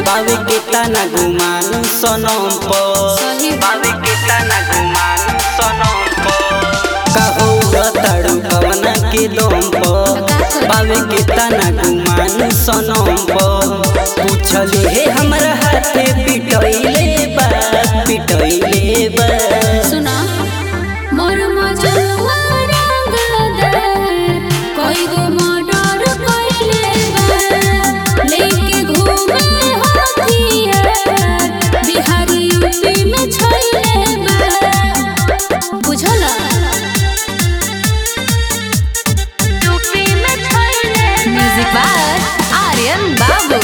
बावे के तना गुमान सनम पर सही बावे के तना गुमान सनम पर कहो तड़ू कवना के दम पर बावे के तना गुमान सनम पर पूछले हे हमरा हाथे पिटैले बा पिटैले बा सुना मोर मजनुआ रंगदार कोई गो मर्डर कइले बा लेके घूमे हथियार बिहार यूपी में छैले बा बुझला यूपी में छैले म्यूजिक बाय आर्यन बाबू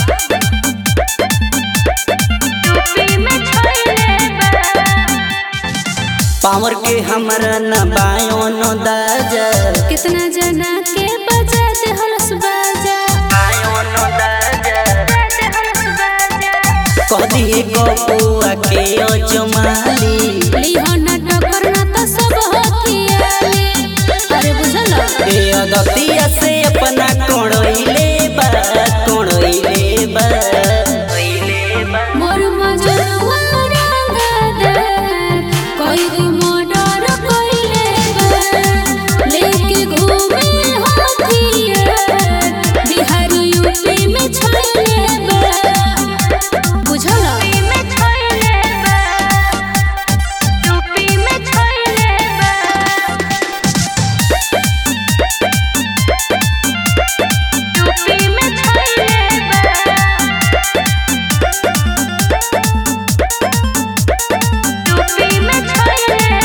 यूपी में छैले बा पावर के हमरा न बायो न दाजा कितना जना के बजा दे हलस बाजा बायो न दाजा दे हलस बाजा कह दिए गपुआ के अजमाली लिहो ना टकर ना तो सब हथियाले अरे बुझल ए अदतिया से अपना कोड़ैले बा कोड़ैले बा मोर मजनुआ रंगदार कोई गो मर्डर कइले बा लेके घूमे हथियार बिहार यूपी में छैले बा बुझल में छैले बा यूपी में छैले बा यूपी में छैले यूपी में छैले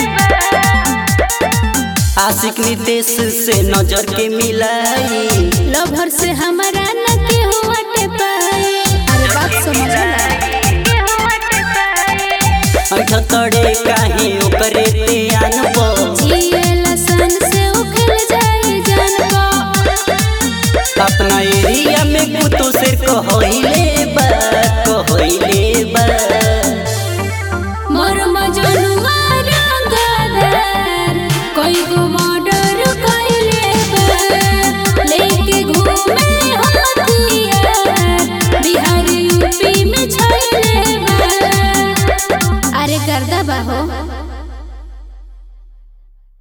आशिक नितेश से नजर के मिलाई लभर से हमारा न के हुआटे पाए अरे बात समझला के हुआटे पाए अठतड़े काहे ओकरे ते आनबो जिएला सन से उखल जाए जानबो अपना एरिया में कुतो से कहैले